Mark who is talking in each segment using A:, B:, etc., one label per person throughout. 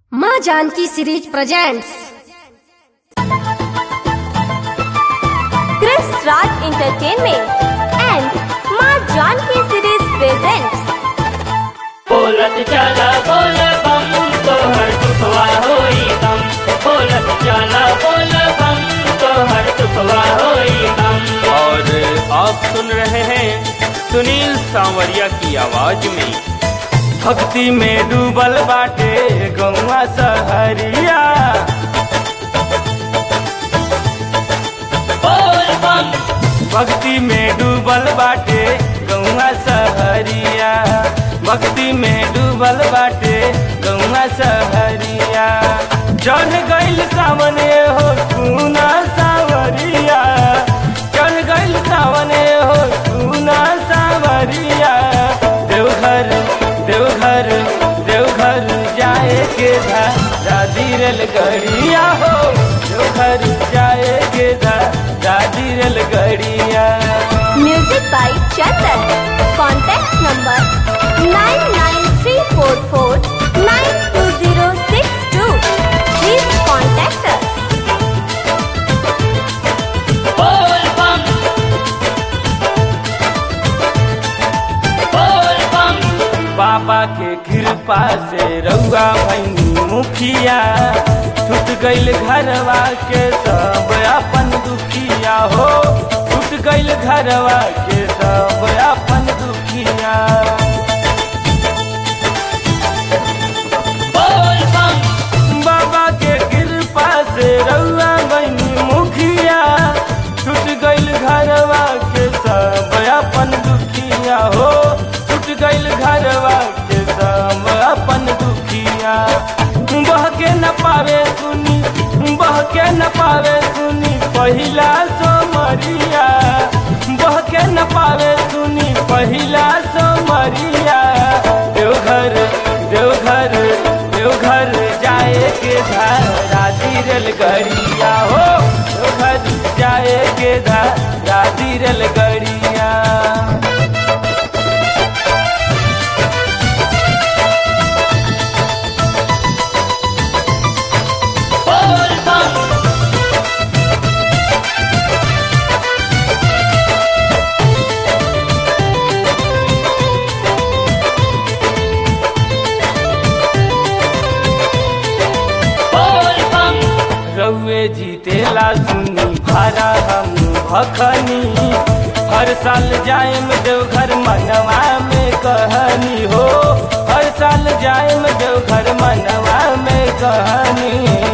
A: माँ Janki series presents
B: Chris Raj Entertainment and Ma Janki Series presents
C: बोलत चला बोल बम तोहर दुखवा होई हम बोलत चला बोल बम तोहर दुखवा होई हम
D: और आप सुन रहे हैं सुनील सांवरिया की आवाज में भक्ति में डूबल बाटे गौवा सहरिया
C: बोल बम
D: भक्ति में डूबल बाटे गौवा सहरिया भक्ति में डूबल बाटे गौवा सहरिया चढ़ गइल सामने हो सुना सावरिया चढ़ गइल सामने हो सुना सावरिया देवघर देवघर देवघर जाए के धा दादी रेल गड़िया हो देवघर जाए के धा दादी रेल गड़िया
B: Music by Chandan. Contact number 99344920062. Please contact us.
C: बोल बम बोल बम
D: बाबा के कृपा से रउआ भैनी मुखिया टूट गइल घरवा के सब अपन दुखिया हो टूट गइल घरवा के सब अपन दुखिया
C: बोल बम
D: बाबा के कृपा से रउआ बनी मुखिया टूट गइल घरवा के सब अपन दुखिया हो टूट गइल घरवा के सब अपन दुखिया बह के न पावे सुनी बह के न पावे सुनी पहिला सोमरिया बह के न पावे सुनी पहिला सोमरिया देवघर देवघर देवघर जाए के राजी रेलगड़िया हो देवघर जाए के राजी रेलगड़िया
C: बोल बम बोल बम
D: रउए जीतेला सुनी भारा हम भखनी हर साल जाएम देवघर मनवा में कहनी हो हर साल जाएम देवघर मनवा में कहनी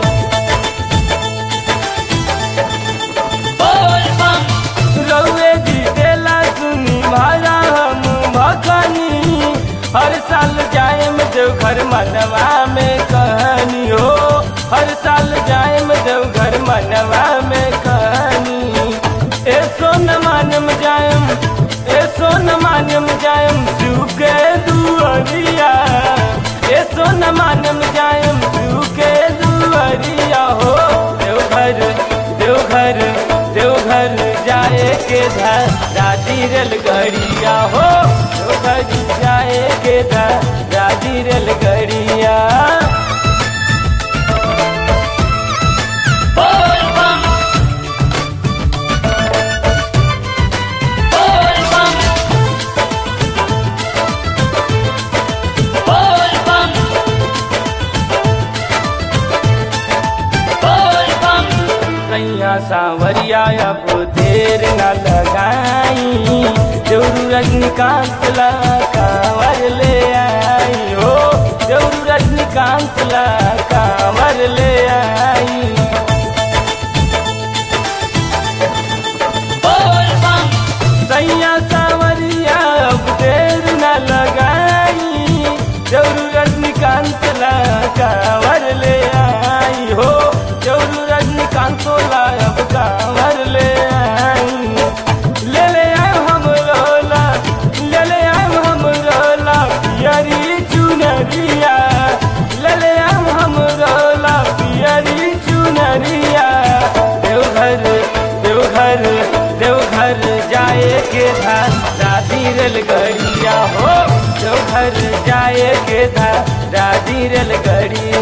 C: बोल बम
D: रउए जीतेला सुनी भारा हम भखनी हर साल जाएम देवघर मनवा में कहनी हो हर साल जाएम देवघर मनवा में कहनी ए सोन मानम जाएम ए सोन मानम जाएम सुके दुअरिया ए सोन मानम जाएम सुके दुअरिया हो देवघर देवघर देवघर जाए के धर दादी रेलगड़िया हो देवघर जाए के धर दादी रेलगड़िया
C: बोल बम बोल बम बोल बम बोल बम
D: कैया सावरिया अब देर न लगाई जरूर रजनीकांत ला कांवर ले आई हो जरूर रजनीकांत ला कांवर ले आई
C: बोल बम
D: सैया सावरिया अब देर न लगाई जरूर रजनीकांत ला कांवर ले आई हो जरूर रजनीकांत ला अब कांवर ले आई ले ले आए हम रोला ले ले आए हम रोला पियरी चुनरिया ले ले आए हम रोला पियरी चुनरिया देवघर देवघर देवघर जाए के था दादी रेलगड़िया हो देवघर जाए के था दादी रेलगड़िया